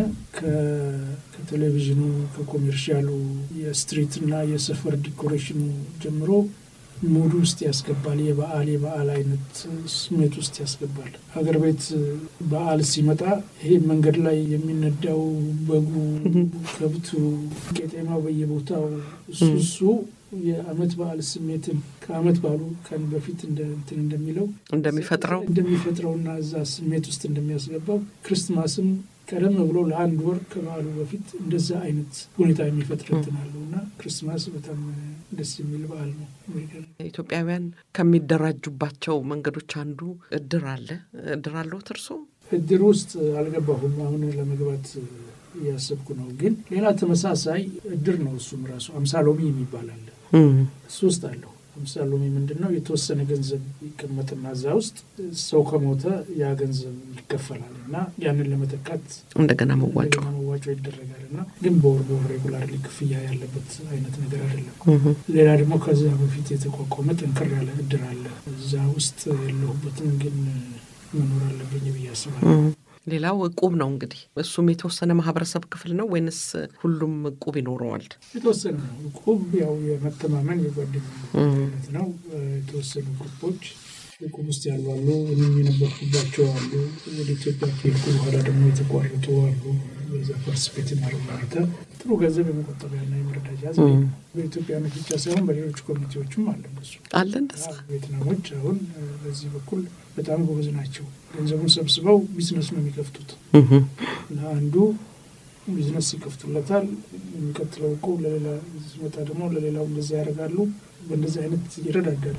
ከቴሌቪዥኑ ከኮሜርሻሉ የስትሪትና የሰፈር ዲኮሬሽኑ ጀምሮ ሙድ ውስጥ ያስገባል የበዓል የበዓል አይነት ስሜት ውስጥ ያስገባል ሀገር ቤት በዓል ሲመጣ ይሄ መንገድ ላይ የሚነዳው በጉ ከብቱ ቄጤማው በየቦታው እሱ እሱ የአመት በዓል ስሜትን ከአመት በዓሉ ቀን በፊት እንትን እንደሚለው እንደሚፈጥረው እንደሚፈጥረውና እዛ ስሜት ውስጥ እንደሚያስገባው ክርስትማስም ቀደም ብሎ ለአንድ ወር ከበዓሉ በፊት እንደዛ አይነት ሁኔታ የሚፈጥር እንትን አለው እና ክርስትማስ በጣም ደስ የሚል በዓል ነው። ኢትዮጵያውያን ከሚደራጁባቸው መንገዶች አንዱ እድር አለ። እድር አለዎት እርስዎ? እድር ውስጥ አልገባሁም። አሁን ለመግባት እያሰብኩ ነው። ግን ሌላ ተመሳሳይ እድር ነው። እሱም ራሱ አምሳሎሚ የሚባል አለ። እሱ ውስጥ አለሁ። አምሳሎሚ ምንድን ነው? የተወሰነ ገንዘብ ይቀመጥና እዛ ውስጥ ሰው ከሞተ ያ ገንዘብ ይከፈላል እና ያንን ለመተካት እንደገና መዋጮ መዋጮ ይደረጋል እና ግን በወር በወር ሬጉላር ክፍያ ያለበት አይነት ነገር አይደለም። ሌላ ደግሞ ከዚያ በፊት የተቋቋመ ጠንከር ያለ እድር አለ። እዛ ውስጥ የለሁበትም፣ ግን መኖር አለብኝ ብዬ አስባለሁ። ሌላው እቁብ ነው እንግዲህ እሱም የተወሰነ ማህበረሰብ ክፍል ነው ወይንስ ሁሉም እቁብ ይኖረዋል? የተወሰነ ነው። እቁብ ያው የመተማመን የጓደኝነት ነው። የተወሰኑ ግሩፖች እቁብ ውስጥ ያሉ አሉ። እኔም የነበርኩባቸው አሉ። ወደ ኢትዮጵያ ከሄድኩ በኋላ ደግሞ የተቋረጡ አሉ። በዛ ፓርቲስፔት ማድረግ ሁኔታ ጥሩ ገንዘብ የመቆጠቢያና የመረዳጃ በኢትዮጵያኖች ብቻ ሳይሆን በሌሎች ኮሚኒቲዎችም አለ እንደሱ አለ እንደዛ ቬትናሞች አሁን በዚህ በኩል በጣም ጎበዝ ናቸው። ገንዘቡን ሰብስበው ቢዝነስ ነው የሚከፍቱት እና አንዱ ቢዝነስ ይከፍቱለታል። የሚቀጥለው እኮ ለሌላ ሲመጣ ደግሞ ለሌላው እንደዛ ያደርጋሉ። በእንደዚህ አይነት ይረዳዳሉ።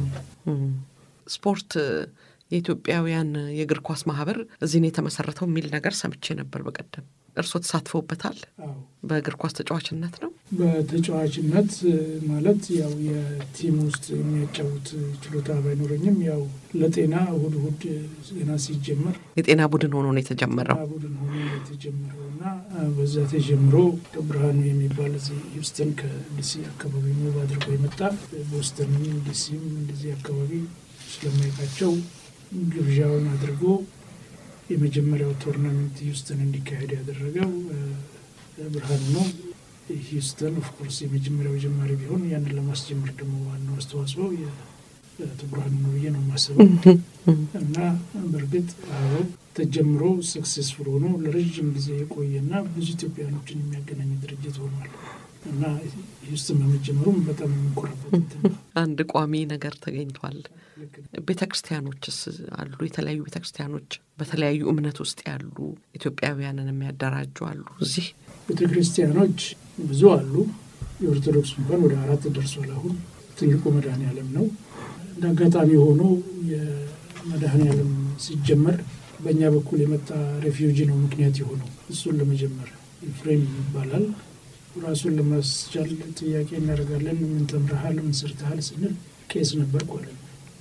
ስፖርት የኢትዮጵያውያን የእግር ኳስ ማህበር እዚህ ነው የተመሰረተው የሚል ነገር ሰምቼ ነበር በቀደም። እርስዎ ተሳትፈውበታል? በእግር ኳስ ተጫዋችነት ነው? በተጫዋችነት ማለት ያው የቲም ውስጥ የሚያጫውት ችሎታ ባይኖረኝም ያው ለጤና እሁድ እሁድ ዜና ሲጀመር የጤና ቡድን ሆኖ ነው የተጀመረው። ቡድን ሆኖ ነው የተጀመረው እና በዛ ተጀምሮ ብርሃኑ የሚባል እዚህ ሂውስተን ከዲሲ አካባቢ ሙቭ አድርጎ የመጣ ቦስተንም ዲሲም እንደዚህ አካባቢ ስለማይቃቸው ግብዣውን አድርጎ የመጀመሪያው ቶርናመንት ሂውስተን እንዲካሄድ ያደረገው ብርሃኑ ነው። ሂውስተን ኦፍኮርስ የመጀመሪያው ጀማሪ ቢሆን ያንን ለማስጀመር ደግሞ ዋናው አስተዋጽኦ የአቶ ብርሃኑ ነው ብዬ ነው የማስበው እና በእርግጥ አዎ ተጀምሮ ሰክሴስፉል ሆኖ ለረዥም ጊዜ የቆየና ብዙ ኢትዮጵያኖችን የሚያገናኝ ድርጅት ሆኗል። እና ሂውስተን በመጀመሩም በጣም የምንኮራበት እንትን ነው። አንድ ቋሚ ነገር ተገኝቷል። ቤተ ክርስቲያኖችስ አሉ? የተለያዩ ቤተ ክርስቲያኖች በተለያዩ እምነት ውስጥ ያሉ ኢትዮጵያውያንን የሚያደራጁ አሉ። እዚህ ቤተ ክርስቲያኖች ብዙ አሉ። የኦርቶዶክስ እንኳን ወደ አራት ደርሷል። አሁን ትልቁ መድኃኔ ዓለም ነው። እንደ አጋጣሚ ሆኖ የመድኃኔ ዓለም ሲጀመር በእኛ በኩል የመጣ ሬፊውጂ ነው ምክንያት የሆነው እሱን ለመጀመር ኤፍሬም ይባላል። ራሱን ለማስቻል ጥያቄ እናደርጋለን። ምን ተምረሃል? ምን ሰርተሃል? ስንል ቄስ ነበርኩ አለ።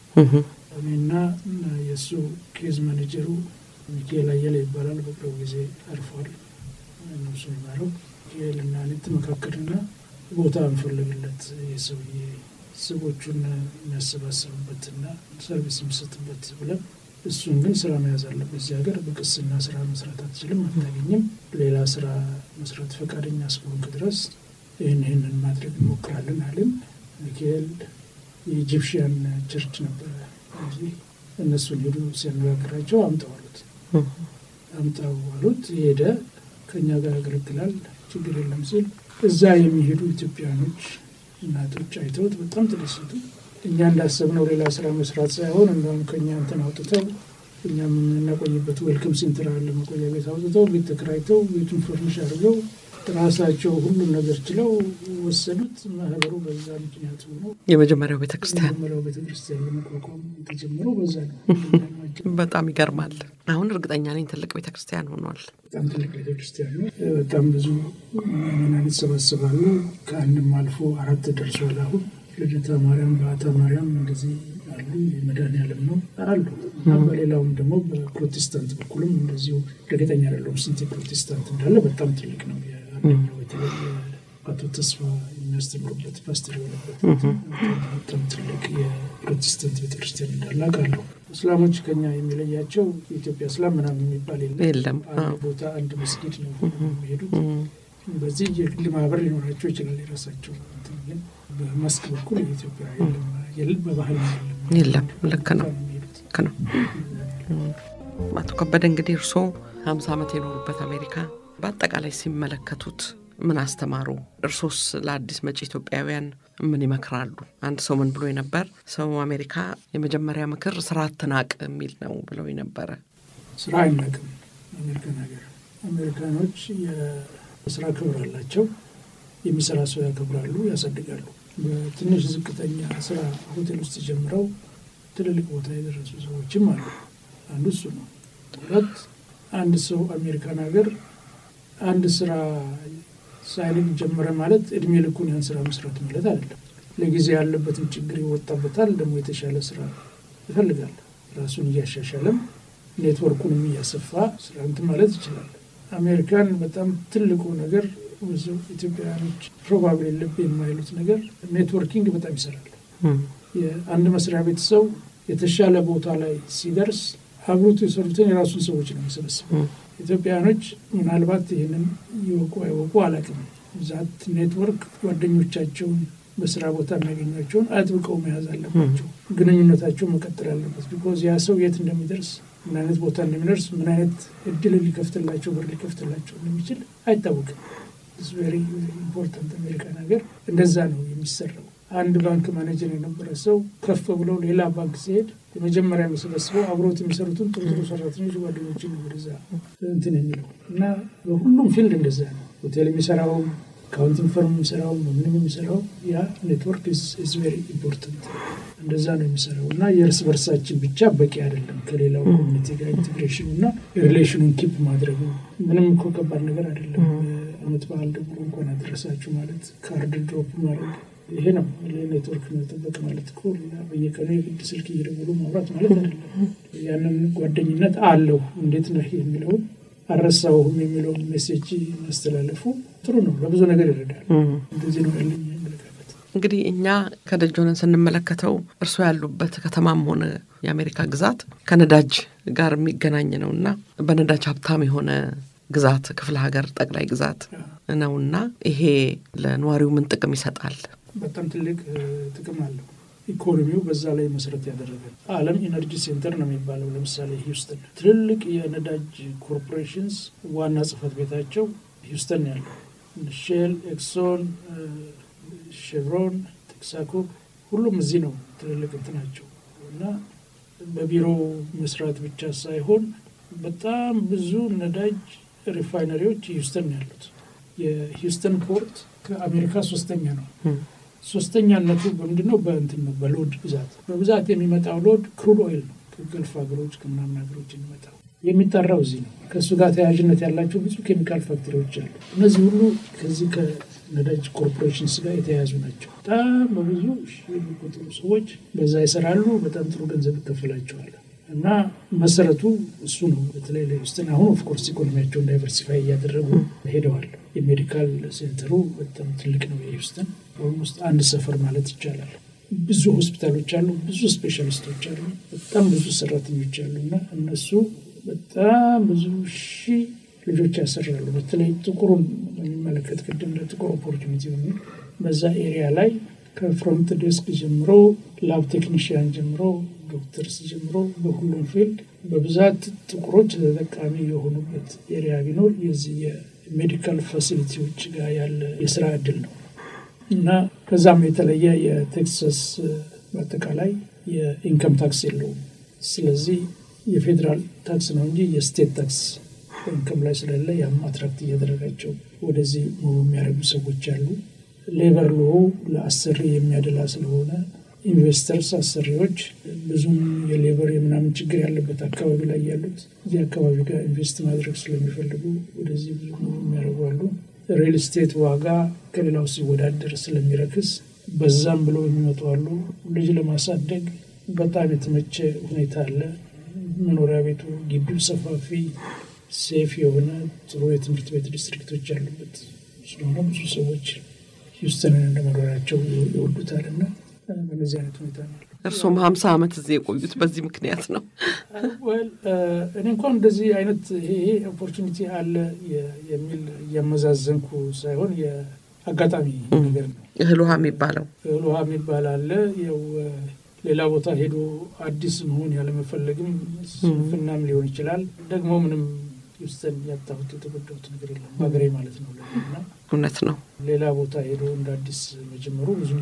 እኔና የእሱ ኬዝ ማኔጀሩ ሚካኤል አየለ ይባላል። በቅርቡ ጊዜ አርፏል። ነፍሱ ይማረው። ሚካኤል እና እኔ ተመካከልና ቦታ እንፈልግለት የሰውዬ ስቦቹን የሚያሰባሰብበትና ሰርቪስ የሚሰጥበት ብለን እሱን ግን ስራ መያዝ አለበት። እዚህ ሀገር በቅስና ስራ መስራት አትችልም፣ አታገኝም። ሌላ ስራ መስራት ፈቃደኛ እስከሆንክ ድረስ ይህን ይህንን ማድረግ እንሞክራለን አልን። ሚካኤል የኢጂፕሽያን ቸርች ነበረ እዚህ እነሱን ሄዱ ሲያነጋግራቸው አምጠው አሉት። አምጣው አሉት። ሄደ። ከእኛ ጋር ያገለግላል፣ ችግር የለም ሲል እዛ የሚሄዱ ኢትዮጵያኖች እናቶች አይተውት በጣም ተደሰቱ። እኛ እንዳሰብነው ሌላ ስራ መስራት ሳይሆን እንደውም ከእኛ እንትን አውጥተው እኛም የምናቆይበት ዌልክም ሴንተር አለ መቆያ ቤት አውጥተው ቤት ተከራይተው ቤቱን ፈርኒሽ አድርገው ራሳቸው ሁሉም ነገር ችለው ወሰዱት። ማህበሩ በዛ ምክንያት ሆኖ የመጀመሪያው ቤተ ክርስቲያን የመጀመሪያው ቤተክርስቲያን ለመቋቋም የተጀመረው በዛ ነው። በጣም ይገርማል። አሁን እርግጠኛ ነኝ ትልቅ ቤተ ክርስቲያን ሆኗል። በጣም ትልቅ ቤተክርስቲያን ነው። በጣም ብዙ ምዕመናን ይሰባሰባሉ። ከአንድም አልፎ አራት ደርሷል። አሁን ልደታ ማርያም፣ በዓታ ማርያም እንደዚህ አሉ። የመድኃኔዓለም ነው አሉ እና በሌላውም ደግሞ በፕሮቴስታንት በኩልም እንደዚሁ እርግጠኛ አይደለሁም ስንት ፕሮቴስታንት እንዳለ። በጣም ትልቅ ነው። የአንደኛው በተለይ አቶ ተስፋ የሚያስተምሩበት ፓስተር የሆነበት በጣም ትልቅ የፕሮቴስታንት ቤተክርስቲያን እንዳለ አውቃለሁ። እስላሞች ከኛ የሚለያቸው የኢትዮጵያ እስላም ምናምን የሚባል የለም። አንድ ቦታ አንድ መስጊድ ነው የሚሄዱት። በዚህ የግል ማህበር ሊኖራቸው ይችላል የራሳቸው እንትን፣ ግን በመስክ በኩል የኢትዮጵያ የለም፣ በባህል የለም። ልክ ነው፣ ልክ ነው። አቶ ከበደ እንግዲህ እርስዎ ሀምሳ ዓመት የኖሩበት አሜሪካ በአጠቃላይ ሲመለከቱት ምን አስተማሩ? እርሶስ ለአዲስ መጪ ኢትዮጵያውያን ምን ይመክራሉ? አንድ ሰው ምን ብሎ ነበር? ሰው አሜሪካ የመጀመሪያ ምክር ስራ አትናቅ የሚል ነው ብለው ነበረ። ስራ አይናቅም አሜሪካን ሀገር። አሜሪካኖች የስራ ክብር አላቸው። የሚሰራ ሰው ያከብራሉ፣ ያሳድጋሉ። በትንሽ ዝቅተኛ ስራ ሆቴል ውስጥ ጀምረው ትልልቅ ቦታ የደረሱ ሰዎችም አሉ። አንዱ እሱ ነው። ሁለት አንድ ሰው አሜሪካን ሀገር አንድ ስራ ሳይንግ ጀመረ ማለት እድሜ ልኩን ያን ስራ መስራት ማለት አይደለም። ለጊዜ ያለበትን ችግር ይወጣበታል። ደግሞ የተሻለ ስራ ይፈልጋል። ራሱን እያሻሻለም ኔትወርኩንም እያሰፋ ስራ እንትን ማለት ይችላል። አሜሪካን በጣም ትልቁ ነገር ብዙ ኢትዮጵያውያኖች ፕሮባብሊ ልብ የማይሉት ነገር ኔትወርኪንግ በጣም ይሰራል። የአንድ መስሪያ ቤት ሰው የተሻለ ቦታ ላይ ሲደርስ አብሮት የሰሩትን የራሱን ሰዎች ነው የሚሰበስበው። ኢትዮጵያውያኖች ምናልባት ይህንን ይወቁ አይወቁ አላውቅም። ዛት ኔትወርክ ጓደኞቻቸውን በስራ ቦታ የሚያገኟቸውን አጥብቀው መያዝ አለባቸው። ግንኙነታቸው መቀጠል አለበት። ቢኮዝ ያ ሰው የት እንደሚደርስ ምን አይነት ቦታ እንደሚደርስ ምን አይነት እድል ሊከፍትላቸው በር ሊከፍትላቸው እንደሚችል አይታወቅም። ቬሪ ኢምፖርታንት አሜሪካን ሀገር እንደዛ ነው የሚሰራው። አንድ ባንክ ማኔጀር የነበረ ሰው ከፍ ብሎ ሌላ ባንክ ሲሄድ የመጀመሪያ የሚሰበስበው አብሮት የሚሰሩትን ጥሩ ጥሩ ሰራተኞች ጓደኞችን ወደዛ እንትን የሚለው እና በሁሉም ፊልድ እንደዛ ነው። ሆቴል የሚሰራውም አካውንቲንግ ፈርም የሚሰራውም ምንም የሚሰራው ያ ኔትወርክ ኢዝ ቬሪ ኢምፖርታንት እንደዛ ነው የሚሰራው እና የእርስ በርሳችን ብቻ በቂ አይደለም። ከሌላው ኮሚኒቲ ጋር ኢንቴግሬሽኑ እና ሪሌሽኑን ኪፕ ማድረጉ ምንም እኮ ከባድ ነገር አይደለም። አመት በዓል ደግሞ እንኳን አደረሳችሁ ማለት ካርድ ድሮፕ ማድረግ ይሄ ነው ኔትወርክ መጠበቅ ማለት እኮ በየቀኑ የግድ ስልክ እየደወሉ ማውራት ማለት አይደለም። ያንን ጓደኝነት አለው እንዴት ነህ የሚለውን አልረሳሁም የሚለውን ሜሴጅ ማስተላለፉ ጥሩ ነው፣ ለብዙ ነገር ይረዳል። እንደዚህ ነው ያለኝ አመለካከት። እንግዲህ እኛ ከደጅ ሆነን ስንመለከተው እርስዎ ያሉበት ከተማም ሆነ የአሜሪካ ግዛት ከነዳጅ ጋር የሚገናኝ ነው እና በነዳጅ ሀብታም የሆነ ግዛት ክፍለ ሀገር ጠቅላይ ግዛት ነውና ይሄ ለነዋሪው ምን ጥቅም ይሰጣል? በጣም ትልቅ ጥቅም አለው። ኢኮኖሚው በዛ ላይ መሰረት ያደረገ ዓለም ኢነርጂ ሴንተር ነው የሚባለው። ለምሳሌ ሂውስተን ትልልቅ የነዳጅ ኮርፖሬሽንስ ዋና ጽህፈት ቤታቸው ሂውስተን ያለው ሼል፣ ኤክሶን፣ ሼቭሮን፣ ቴክሳኮ ሁሉም እዚህ ነው ትልልቅ እንትናቸው እና በቢሮ መስራት ብቻ ሳይሆን በጣም ብዙ ነዳጅ ሪፋይነሪዎች ሂውስተን ነው ያሉት። የሂውስተን ፖርት ከአሜሪካ ሶስተኛ ነው። ሶስተኛነቱ በምንድን ነው? በእንትን ነው፣ በሎድ ብዛት። በብዛት የሚመጣው ሎድ ክሩድ ኦይል ነው። ከገልፍ ሀገሮች ከምናምን ሀገሮች የሚመጣው የሚጠራው እዚህ ነው። ከእሱ ጋር ተያያዥነት ያላቸው ብዙ ኬሚካል ፋክተሪዎች አሉ። እነዚህ ሁሉ ከዚህ ከነዳጅ ኮርፖሬሽንስ ጋር የተያያዙ ናቸው። በጣም በብዙ የሚቆጠሩ ሰዎች በዛ ይሰራሉ። በጣም ጥሩ ገንዘብ ይከፈላቸዋል። እና መሰረቱ እሱ ነው። በተለይ ለሂውስተን አሁን ኦፍኮርስ ኢኮኖሚያቸውን ዳይቨርሲፋይ እያደረጉ ሄደዋል። የሜዲካል ሴንተሩ በጣም ትልቅ ነው። የሂውስተን ኦልሞስት አንድ ሰፈር ማለት ይቻላል። ብዙ ሆስፒታሎች አሉ፣ ብዙ ስፔሻሊስቶች አሉ፣ በጣም ብዙ ሰራተኞች አሉ እና እነሱ በጣም ብዙ ሺህ ልጆች ያሰራሉ። በተለይ ጥቁሩን በሚመለከት ቅድም ለጥቁር ኦፖርቹኒቲ በሚል በዛ ኤሪያ ላይ ከፍሮንት ዴስክ ጀምሮ ላብ ቴክኒሽያን ጀምሮ ዶክተርስ ጀምሮ በሁሉም ፊልድ በብዛት ጥቁሮች ተጠቃሚ የሆኑበት ኤሪያ ቢኖር የዚህ የሜዲካል ፋሲሊቲዎች ጋር ያለ የስራ እድል ነው እና ከዛም የተለየ የቴክሳስ በአጠቃላይ የኢንከም ታክስ የለውም። ስለዚህ የፌዴራል ታክስ ነው እንጂ የስቴት ታክስ ኢንከም ላይ ስለሌለ ያም አትራክት እያደረጋቸው ወደዚህ ሙሉ የሚያደርጉ ሰዎች አሉ። ሌበር ሎ ለአሰሪ የሚያደላ ስለሆነ ኢንቨስተርስ አሰሪዎች ብዙም የሌበር የምናምን ችግር ያለበት አካባቢ ላይ ያሉት እዚህ አካባቢ ጋር ኢንቨስት ማድረግ ስለሚፈልጉ ወደዚህ ብዙ የሚያደርጉ አሉ። ሪል ስቴት ዋጋ ከሌላው ሲወዳደር ስለሚረክስ በዛም ብለው የሚመጡ አሉ። ልጅ ለማሳደግ በጣም የተመቸ ሁኔታ አለ። መኖሪያ ቤቱ ግቢው ሰፋፊ፣ ሴፍ የሆነ ጥሩ የትምህርት ቤት ዲስትሪክቶች ያሉበት ስለሆነ ብዙ ሰዎች ሂውስተንን እንደ መኖሪያቸው ይወዱታል እና በነዚህ አይነት ሁኔታ ነው። እርሶም ሀምሳ ዓመት እዚህ የቆዩት በዚህ ምክንያት ነው? እኔ እንኳን እንደዚህ አይነት ይሄ ኦፖርቹኒቲ አለ የሚል እያመዛዘንኩ ሳይሆን የአጋጣሚ ነገር ነው። እህል ውሃ የሚባለው እህል ውሃ የሚባል አለ። ያው ሌላ ቦታ ሄዶ አዲስ መሆን ያለመፈለግም ስንፍናም ሊሆን ይችላል። ደግሞ ምንም ሂውስተን ያጣሁት የተጎዳሁት ነገር የለም በሀገሬ ማለት ነው። እና እውነት ነው። ሌላ ቦታ ሄዶ እንደ አዲስ መጀመሩ ብዙም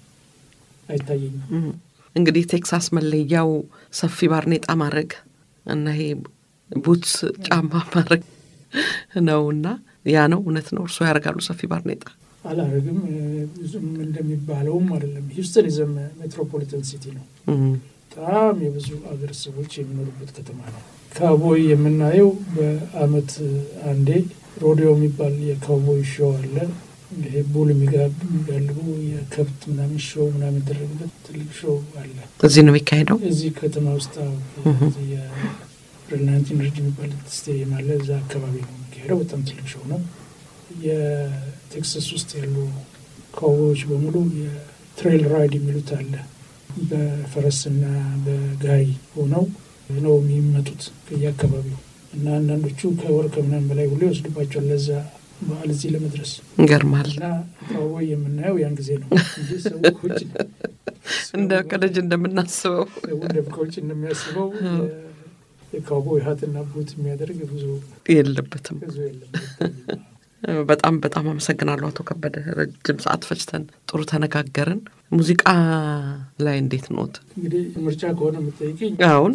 አይታየኝም። እንግዲህ ቴክሳስ መለያው ሰፊ ባርኔጣ ማድረግ እና ይሄ ቡትስ ጫማ ማድረግ ነው እና ያ ነው እውነት ነው። እርስዎ ያደርጋሉ ሰፊ ባርኔጣ? አላረግም። ብዙም እንደሚባለውም አይደለም። ሂውስተን የዘ ሜትሮፖሊታን ሲቲ ነው። በጣም የብዙ አገር ሰዎች የሚኖሩበት ከተማ ነው። ካውቦይ የምናየው በአመት አንዴ ሮዲዮ የሚባል የካውቦይ ሾው አለ። ይሄ ቡል የሚጋልቡ የከብት ምናምን ሾው ምናምን የሚደረግበት ትልቅ ሾው አለ። እዚህ ነው የሚካሄደው። እዚህ ከተማ ውስጥ የፕሬዝዳንት ኢነርጂ የሚባል ስቴዲየም አለ። እዛ አካባቢ ነው የሚካሄደው። በጣም ትልቅ ሾው ነው። የቴክሳስ ውስጥ ያሉ ካውቦዮች በሙሉ የትሬል ራይድ የሚሉት አለ። በፈረስና በጋሪ ሆነው ነው የሚመጡት ከየአካባቢው እና አንዳንዶቹ ከወር ከምናምን በላይ ሁሉ ይወስዱባቸዋል ለዛ በዓል እዚህ ለመድረስ ይገርማል። እና ካውቦይ የምናየው ያን ጊዜ ነው እንጂ ሰው ከውጭ እንደ ከልጅ እንደምናስበው ሰው እንደ ከውጭ እንደሚያስበው የካውቦይ ሀትና ቡት የሚያደርግ ብዙ የለበትም። ብዙ የለም። በጣም በጣም አመሰግናለሁ አቶ ከበደ። ረጅም ሰዓት ፈጅተን ጥሩ ተነጋገርን። ሙዚቃ ላይ እንዴት ኖት? እንግዲህ ምርጫ ከሆነ የምጠይቅኝ አሁን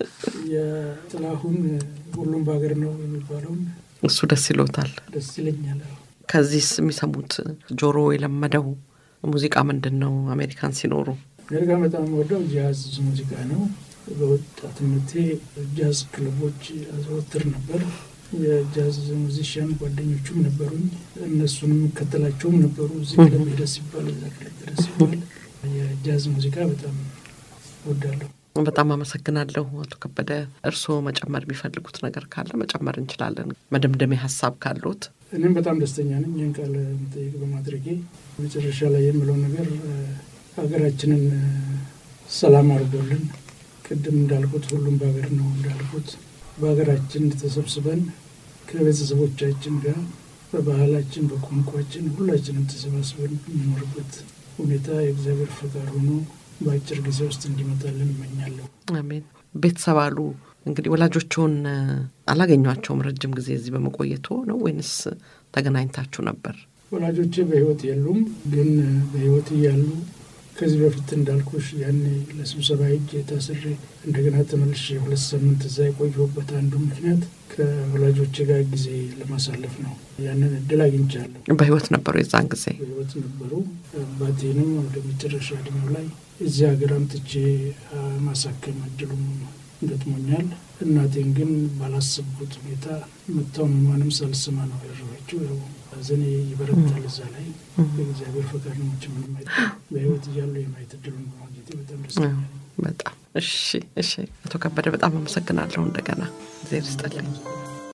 የጥላሁን ሁሉም በሀገር ነው የሚባለውን እሱ ደስ ይሎታል። ደስ ይለኛል። ከዚህስ የሚሰሙት ጆሮ የለመደው ሙዚቃ ምንድን ነው? አሜሪካን ሲኖሩ አሜሪካ በጣም የምወደው ጃዝ ሙዚቃ ነው። በወጣትነቴ ጃዝ ክለቦች አዘወትር ነበር። የጃዝ ሙዚሽያን ጓደኞቹም ነበሩኝ። እነሱንም እከተላቸውም ነበሩ። እዚህ ክለብ ሄደ ሲባል፣ እዛ ክለብ ሄደ ሲባል የጃዝ ሙዚቃ በጣም እወዳለሁ። በጣም አመሰግናለሁ አቶ ከበደ። እርስዎ መጨመር የሚፈልጉት ነገር ካለ መጨመር እንችላለን። መደምደሚያ ሀሳብ ካሉት? እኔም በጣም ደስተኛ ነኝ ይህን ቃለ መጠይቅ በማድረጌ። መጨረሻ ላይ የምለው ነገር ሀገራችንን ሰላም አድርጎልን ቅድም እንዳልኩት ሁሉም በሀገር ነው እንዳልኩት በሀገራችን ተሰብስበን ከቤተሰቦቻችን ጋር በባህላችን በቋንቋችን ሁላችንም ተሰባስበን የሚኖርበት ሁኔታ የእግዚአብሔር ፈቃድ ሆኖ በአጭር ጊዜ ውስጥ እንዲመጣልን እመኛለሁ። አሜን። ቤተሰብ አሉ እንግዲህ ወላጆችውን አላገኟቸውም ረጅም ጊዜ እዚህ በመቆየቱ ነው ወይንስ ተገናኝታችሁ ነበር? ወላጆቼ በህይወት የሉም፣ ግን በህይወት እያሉ ከዚህ በፊት እንዳልኩሽ ያኔ ለስብሰባ ሄጄ ታስሬ እንደገና ተመልሼ ሁለት ሳምንት እዛ የቆየሁበት አንዱ ምክንያት ከወላጆቼ ጋር ጊዜ ለማሳለፍ ነው። ያንን እድል አግኝቻለሁ። በህይወት ነበሩ የዛን ጊዜ? በህይወት ነበሩ። አባቴንም ወደ መጨረሻ እድሜው ላይ እዚህ ሀገር አምጥቼ ማሳከም እድሉም ገጥሞኛል። እናቴን ግን ባላሰብኩት ሁኔታ መታመሟንም ሳልሰማ ነው ያረፈችው። ያው ሐዘኔ ይበረታል እዛ ላይ በእግዚአብሔር ፈቃድ ነው። ምንም በህይወት እያሉ የማየት እድሉን በማግኘቴ በጣም ደስተኛ ነኝ። በጣም እሺ፣ እሺ። አቶ ከበደ በጣም አመሰግናለሁ። እንደገና ጊዜ ይስጥልኝ።